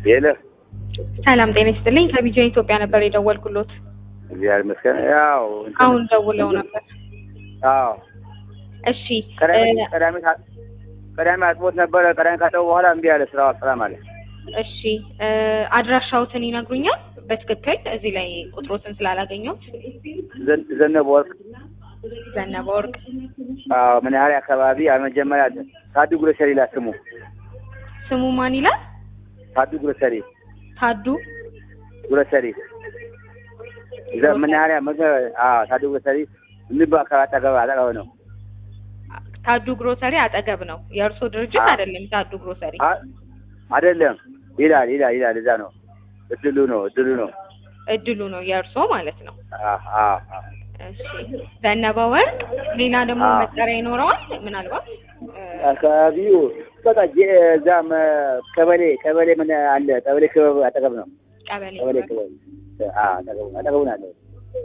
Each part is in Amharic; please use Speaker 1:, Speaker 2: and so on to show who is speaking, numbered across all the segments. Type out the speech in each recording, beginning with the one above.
Speaker 1: የለ
Speaker 2: ሰላም ጤና ይስጥልኝ። ከቢጃ ኢትዮጵያ ነበር የደወልኩሎት።
Speaker 1: እግዚአብሔር ይመስገን። ያው እንትን-
Speaker 2: አሁን ደውለው ነበር።
Speaker 1: አዎ
Speaker 2: እሺ
Speaker 1: ቀዳሚ
Speaker 2: እ፣
Speaker 1: ቀዳሚ ታ- ቀዳሚ አጥቦት ነበረ። ቀዳሚ ካጠቡ በኋላ እምቢ አለ። ስራው አልሰራም አለ።
Speaker 2: እሺ እ፣ አድራሻዎትን ይነግሩኛል በትክክል እዚህ ላይ ቁጥሮትን ስላላገኘሁት።
Speaker 1: ዘን- ዘነበ ወርቅ
Speaker 2: ዘነበ ወርቅ
Speaker 1: አዎ መናኸሪያ አካባቢ መጀመሪያ ታዱ ግሮሰሪ ላይ ስሙ
Speaker 2: ስሙ ማን ይላል?
Speaker 1: ታዱ ግሮሰሪ
Speaker 2: ታዱ
Speaker 1: ግሮሰሪ ዘ- መናኸሪያ መገ- አዎ ታዱ ግሮሰሪ ንብ አካባቢ አጠገብ አጠገብ ነው።
Speaker 2: ታዱ ግሮሰሪ አጠገብ ነው። የእርሶ ድርጅት
Speaker 1: አዎ።
Speaker 2: አይደለም ታዱ ግሮሰሪ።
Speaker 1: አ- አይደለም ይላል ይላል ይላል። እዛ ነው እድሉ ነው እድሉ ነው።
Speaker 2: እድሉ ነው የእርሶ ማለት ነው።
Speaker 1: አዎ አዎ አዎ።
Speaker 2: እሺ ዘነበ ወርቅ ሌላ ደግሞ
Speaker 1: አዎ።
Speaker 2: መጠሪያ ይኖረዋል ምናልባት እ፣
Speaker 1: አካባቢው በቃ ጀ- እዛም ቀበሌ ቀበሌ ምን አለ ቀበሌ ክበብ አጠገብ ነው።
Speaker 2: ቀበሌ
Speaker 1: ቀበሌ
Speaker 2: ክበብ።
Speaker 1: ክበብ አዎ አጠገቡ አጠገቡ ነው ያለው።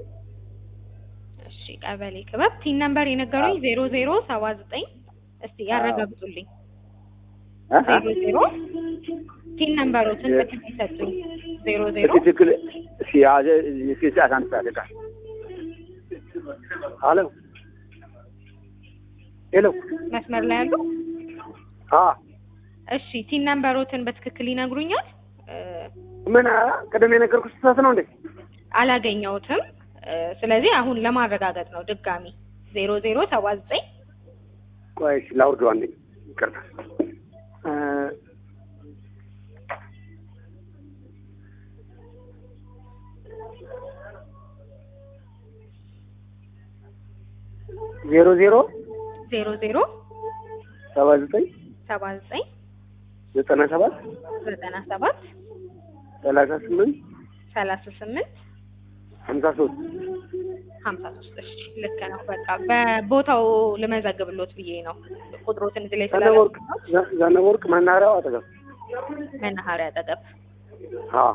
Speaker 2: እሺ ቀበሌ ክበብ ቲን ነምበር የነገሩኝ ዜሮ ዜሮ ሰባ ዘጠኝ እስቲ ያረጋግጡልኝ።
Speaker 1: አ- አ-
Speaker 2: ዜሮ ዜሮ ቲን ነምበሮትን በትክክል ሰጡኝ። ዜሮ ዜሮ
Speaker 1: እስኪ ትክክል እስኪ አዘ እስኪ ሰዓት አንድ ሰዓት ደቂቃ ሄሎ ሄሎ
Speaker 2: መስመር ላይ ያሉ
Speaker 1: አ
Speaker 2: እሺ ቲን ነምበሮትን በትክክል ይነግሩኛል? እ፣
Speaker 1: ምን ቅድም የነገርኩሽ ስህተት ነው እንዴ?
Speaker 2: አላገኘሁትም። እ፣ ስለዚህ አሁን ለማረጋገጥ ነው ድጋሚ ዜሮ ዜሮ ሰባ ዘጠኝ
Speaker 1: ቆይ እሺ ላውርደው አንዴ ይቅርታ እ ዜሮ ዜሮ
Speaker 2: ዜሮ ዜሮ
Speaker 1: ሰባ ዘጠኝ
Speaker 2: ሰባ ዘጠኝ
Speaker 1: ዘጠና ሰባት
Speaker 2: ዘጠና ሰባት
Speaker 1: ሰላሳ ስምንት
Speaker 2: ሰላሳ ስምንት
Speaker 1: ሀምሳ ሶስት
Speaker 2: ሀምሳ ሶስት እሺ ልክ ነው። በቃ በቦታው ልመዘግብሎት ብዬ ነው ቁጥሮትን እዚህ ላይ
Speaker 1: ዘነበወርቅ
Speaker 2: ስላለ
Speaker 1: ዘነበወርቅ መናኸሪያው አጠገብ
Speaker 2: መናኸሪያ አጠገብ
Speaker 1: አዎ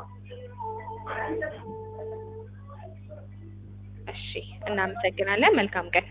Speaker 2: እሺ እናመሰግናለን። መልካም ቀን።